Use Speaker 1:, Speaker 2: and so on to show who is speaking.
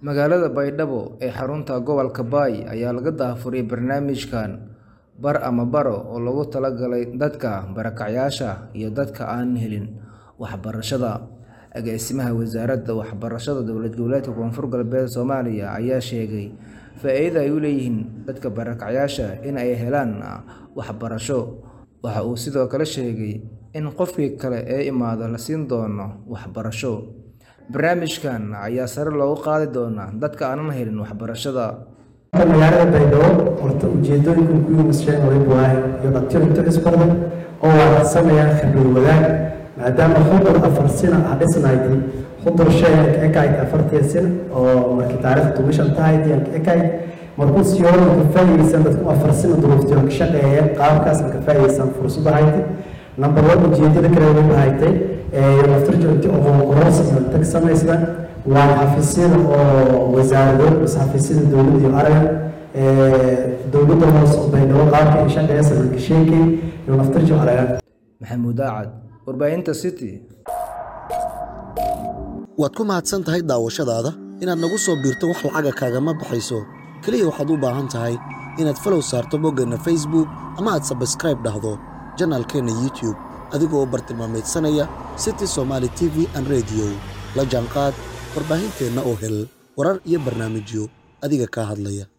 Speaker 1: Magaalada Baydhabo ee xarunta gobolka Bay ayaa laga daahfuray barnaamijkan Bar ama Baro oo loogu talagalay dadka barakacayaasha iyo dadka aan helin waxbarashada. Agaasimaha Wasaaradda Waxbarashada Dowlad Goboleedka Koonfur Galbeed Soomaaliya ayaa sheegay faa'iidada ay u leeyihiin dadka barakacayaasha in ay helaan waxbarasho. Waxa uu sidoo kale sheegay in qofkii kale ee imaada la siin doono waxbarasho. Barnaamijkan ayaa sare loogu qaadi doonaa dadka aanan helin waxbarashada.
Speaker 2: magaalada baydhabo horta ujeedooyinka ugu muhiimsan waliba waa iyo dhaqtirinta isbarda oo waafaqsanayaan khibrad wadaag maadaama xudur afar sina ah dhisnaydii xudur shay ekayd afartii sin oo markii taariikhdu bishan tahay diyan ekayd markuu siyoona ka faa'iideysan dadku afar sina duruuftii ka shaqeeyeen qaabkaas ka faa'iideysan fursad ahayd number one ujeedada kale waliba haytay ee laftirjoogti oo qororsi tag samaysda waa xafiisyada oo wasaarado mise xafiisyada dowladda iyo aragan dowladda hoose oo baydhabo qaabka ay shaqeeysa marka sheekay iyo laftirjo aragan
Speaker 1: Maxamuud Aacad, Warbaahinta City.
Speaker 3: waad ku mahadsan tahay daawashadaada inaad nagu soo biirto wax lacaga kaagama baxayso keliya waxaad u baahan tahay inaad falow saarto boggeenna facebook ama aad sabskraib dhahdo janaalkeenna youtube adigoo u bartilmaamaydsanaya city somaali t v an rediyo la jaanqaad warbaahinteenna oo hel warar iyo barnaamijyo adiga kaa hadlaya